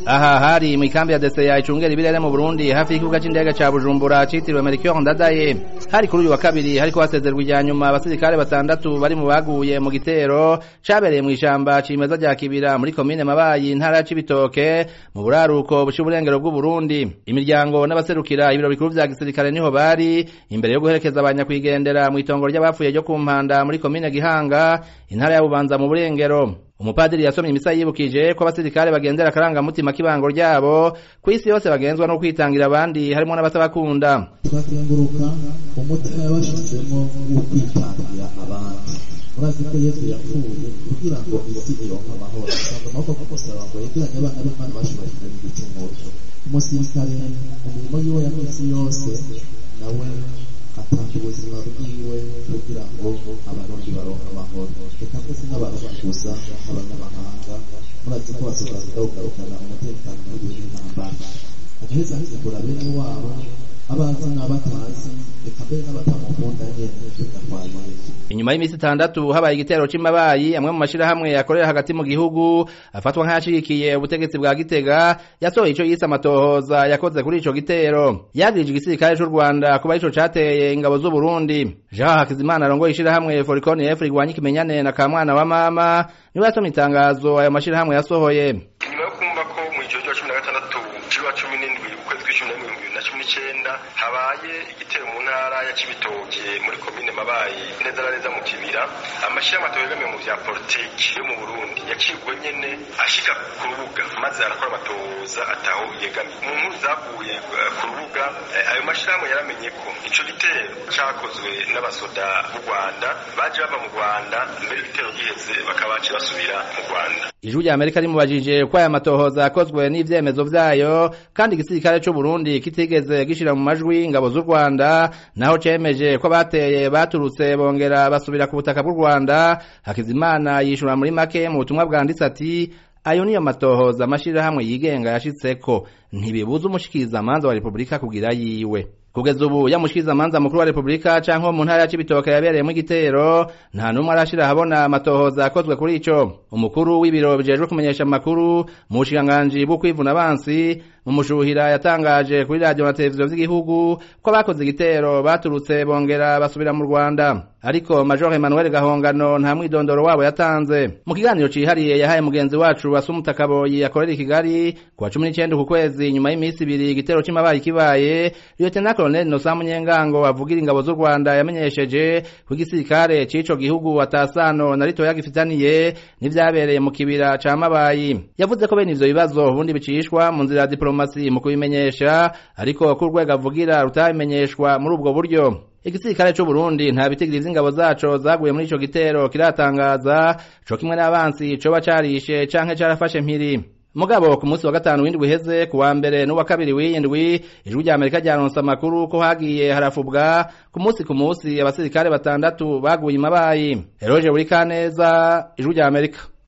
aha hari mu ikambi ya Deseya icungera ibirere mu Burundi hafi y'ikibuga c'indege ca Bujumbura citiriwe Melchior Ndadaye hari kuri uyu wa kabiri hariko hasezerwa ijya nyuma abasirikare batandatu bari mu baguye mu gitero cabereye mu ishamba cimeza rya Kibira muri komine Mabayi intara ya Cibitoke mu buraruko buca uburengero bw'u Burundi imiryango n'abaserukira ibiro bikuru vya gisirikare niho bari imbere yo guherekeza abanyakwigendera mu itongo ry'abapfuye ryo ku Mpanda muri komine Gihanga intara ya Bubanza mu burengero umupadiri yasomye imisa yibukije ko abasirikare bagendera akarangamutima k'ibango ryabo ku isi yose bagenzwa no kwitangira abandi harimo n'abatabakunda turakenguruka umutima yabashizemo wo kwitangira abandi murazi ko yesu yapfuye kugira ngo isi ironke amahoro asanga amaboko ko gusaba ngo yegeranye abana b'imana bashubajwe n'igicumuro umusirikare mu mirimo yiwe ya minsi yose nawe atanga ubuzima bwiwe kugira ngo abarundi baronke amahoro reka twese n'abarundi gusa abanyamahanga murazi ko basoza kugarukana umutekano w'igihugu n'intambara agaheza hizigura bene wabo abazi n'abatazi reka mbere n'abatamukunda nyene tugatwaye inyuma y'imisi itandatu habaye igitero c'Imabayi amwe mu mashirahamwe yakorera hagati mu gihugu afatwa nk'ayashigikiye ubutegetsi bwa Gitega yasohoye ico yise amatohoza yakoze kuri ico gitero yagirije igisirikare c'u Rwanda kuba ico cateye ingabo z'u Burundi Jean Hakizimana arongoye ishirahamwe Foricon F rigwanya ikimenyane na kamwana wa mama niwe yasomye itangazo ayo mashirahamwe yasohoye nyuma yo kumva ko mu ijoro rya cumi na gatandatu ciwa cumi n'indwi ukwezi kw'icumi na mirongo ibiri na cumi n'icenda habaye igitero mu ntara ya Cibitoke muri komine Mabayi neza na neza mu Kibira amashirahamwe ategamiye mu vya politiki yo mu Burundi yacibwe nyene ashika ku rubuga maze arakora amatohoza ataho yegamiye mu nkuru zavuye ku rubuga ayo mashirahamwe yaramenye ko ico gitero cakozwe n'abasoda b'u Rwanda baje bava mu Rwanda mbere igitero giheze bakaba baciye basubira mu Rwanda ijwi rya Amerika rimubajije ko aya matohoza yakozwe n'ivyemezo vyayo kandi igisirikare c'u Burundi kitigeze gishira mu majwi ingabo z'u Rwanda naho cemeje ko bateye baturutse bongera basubira ku butaka bw'u Rwanda Hakizimana yishura muri make mu butumwa bwanditse ati ayo niyo matohoza amashirahamwe yigenga yashitseko ntibibuza umushikirizamanza wa Republika kugira yiwe kugeza ubu yamushikirizamanza mukuru wa Republika canke mu ntara ya Cibitoke yabereyemo igitero nta numwe arashira habona amatohoza yakozwe kuri ico umukuru w'ibiro bijejwe kumenyesha amakuru mu bushikiranganji bwo kwivuna abansi mu mushuhira yatangaje kuri radio na televiziyo vy'igihugu ko abakoze igitero baturutse bongera basubira mu Rwanda ariko Major Emmanuel Gahongano nta mwidondoro wabo yatanze mu kiganiro cihariye yahaye mugenzi wacu Asumuta Kaboyi yakorera i Kigali kuwa 19 ku kwezi nyuma y'imisi ibiri igitero c'imabaye kibaye Lieutenant Colonel Nosa Munyengango avugira ingabo z'u Rwanda yamenyesheje ko igisirikare c'ico gihugu atasano na rito yagifitaniye n'ivyabereye mu kibira ca Mabayi yavuze ko bene ivyo bibazo ubundi bicishwa mu nzira ya diplomasi mu kubimenyesha ariko ko urwego avugira rutabimenyeshwa muri ubwo buryo igisirikare c'u Burundi nta bitigiri vy'ingabo zaco zaguye muri ico gitero kiratangaza co kimwe n'abansi coba carishe canke carafashe mpiri mugabo ku munsi wa gatanu w'indwi uheze ku wa mbere n'uwa kabiri w'iyindwi ijwi rya Amerika ryaronse amakuru ko hagiye harafubwa ku munsi ku munsi abasirikare batandatu baguye imabayi Eroje Burikaneza ijwi rya Amerika